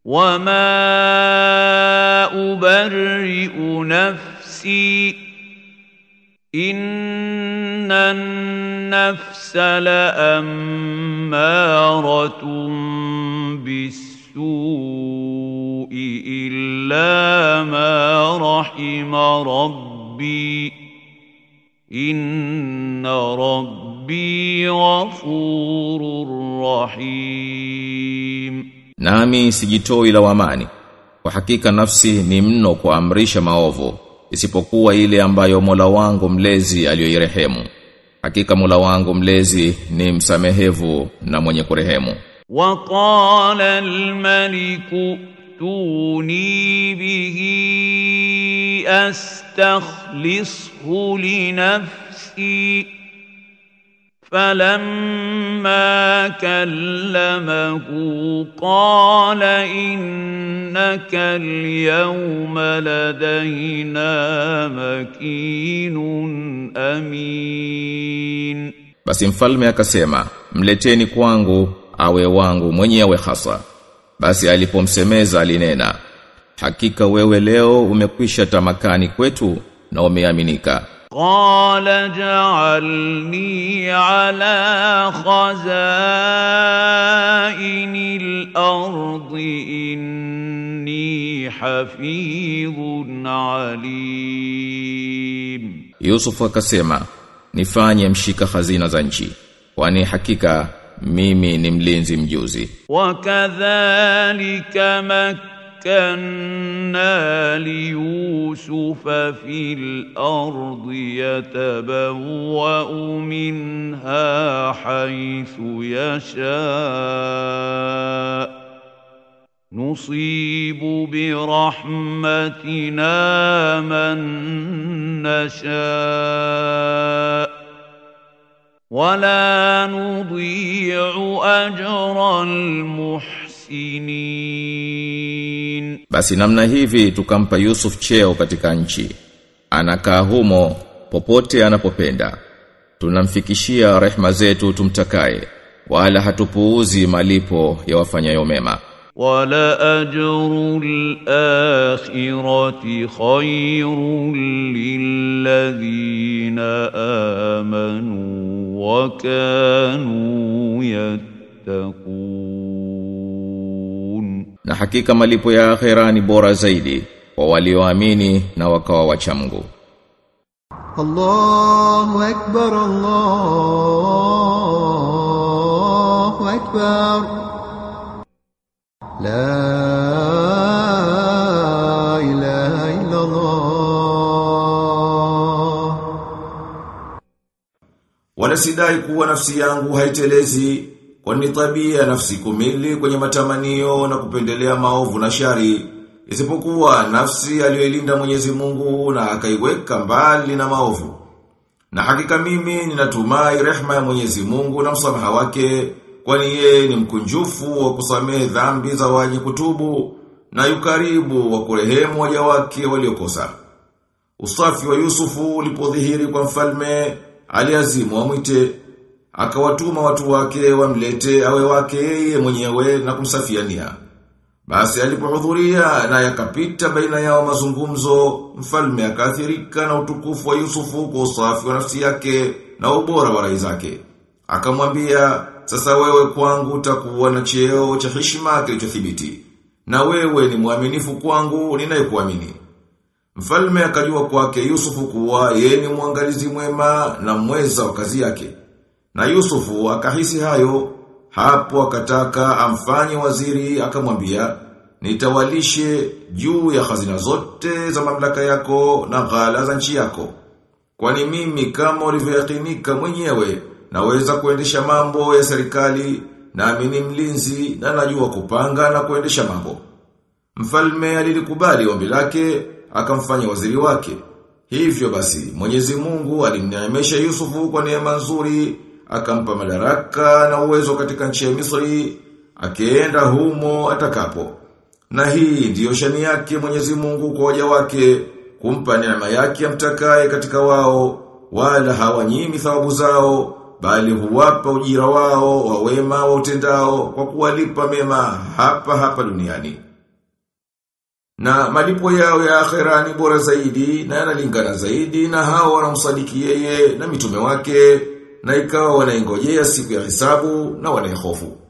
وما أبرئ نفسي إن النفس لأمارة بالسوء إلا ما رحم ربي إن ربي غفور رحيم Nami sijitoi lawamani. Kwa hakika nafsi ni mno kuamrisha maovu, isipokuwa ile ambayo Mola wangu mlezi aliyoirehemu. Hakika Mola wangu mlezi ni msamehevu na mwenye kurehemu. وقال الملك ائتوني به استخلصه لنفسي فلما كلمه قال انك اليوم لدينا مكين امين Basi mfalme akasema, mleteni kwangu awe wangu mwenyewe hasa. Basi alipomsemeza alinena, hakika wewe leo umekwisha tamakani kwetu na umeaminika. قال اجعلني على خزائن الارض اني حفيظ عليم Yusuf akasema, nifanye mshika hazina za nchi, kwani hakika mimi ni mlinzi mjuzi. وكذلك مكنا ليوسف في الارض يتبوا منها حيث يشاء نصيب برحمتنا من نشاء ولا نضيع اجر المحسنين Basi namna hivi tukampa Yusuf cheo katika nchi. Anakaa humo popote anapopenda. Tunamfikishia rehma zetu tumtakaye, wala hatupuuzi malipo ya wafanyayo mema. ولأجر الآخرة خير للذين آمنوا وكانوا يتقون Na hakika malipo ya akhera ni bora zaidi kwa walioamini na wakawa wacha Mungu. الله أكبر الله أكبر لا إله إلا الله Wala sidai kuwa nafsi yangu haitelezi kwani tabia ya nafsi kumili kwenye matamanio na kupendelea maovu na shari isipokuwa nafsi aliyoilinda Mwenyezi Mungu na akaiweka mbali na maovu. Na hakika mimi ninatumai rehma ya Mwenyezi Mungu na msamaha wake kwani yeye ni mkunjufu wa kusamehe dhambi za waji kutubu na yukaribu wa kurehemu waja wake waliokosa. Usafi wa Yusufu ulipodhihiri kwa mfalme, aliazimu wamwite, akawatuma watu wake wamlete awe wake yeye mwenyewe na kumsafia nia. Basi alipohudhuria na yakapita baina yao mazungumzo, mfalme akaathirika na utukufu wa Yusufu kwa usafi wa nafsi yake na ubora wa rai zake. Akamwambia, sasa wewe kwangu utakuwa na cheo cha heshima kilichothibiti. Na wewe ni mwaminifu kwangu ninayekuamini. Mfalme akajua kwake Yusufu kuwa yeye ni mwangalizi mwema na mweza wa kazi yake. Na Yusufu akahisi hayo, hapo akataka amfanye waziri akamwambia, nitawalishe juu ya hazina zote za mamlaka yako na ghala za nchi yako. Kwani mimi kama ulivyoyakinika mwenyewe, naweza kuendesha mambo ya serikali, nami ni mlinzi na najua kupanga na kuendesha mambo. Mfalme alilikubali ombi lake, akamfanya waziri wake. Hivyo basi, Mwenyezi Mungu alimneemesha Yusufu kwa neema nzuri, akampa madaraka na uwezo katika nchi ya Misri, akienda humo atakapo. Na hii ndiyo shani yake Mwenyezi Mungu kwa waja wake, kumpa neema yake amtakaye katika wao, wala hawanyimi thawabu zao, bali huwapa ujira wao wa wema wa utendao kwa kuwalipa mema hapa hapa duniani. Na malipo yao ya akhera ni bora zaidi na yanalingana zaidi na hao wanamsadiki yeye na mitume wake na ikawa wanaingojea siku ya hisabu na wanaihofu.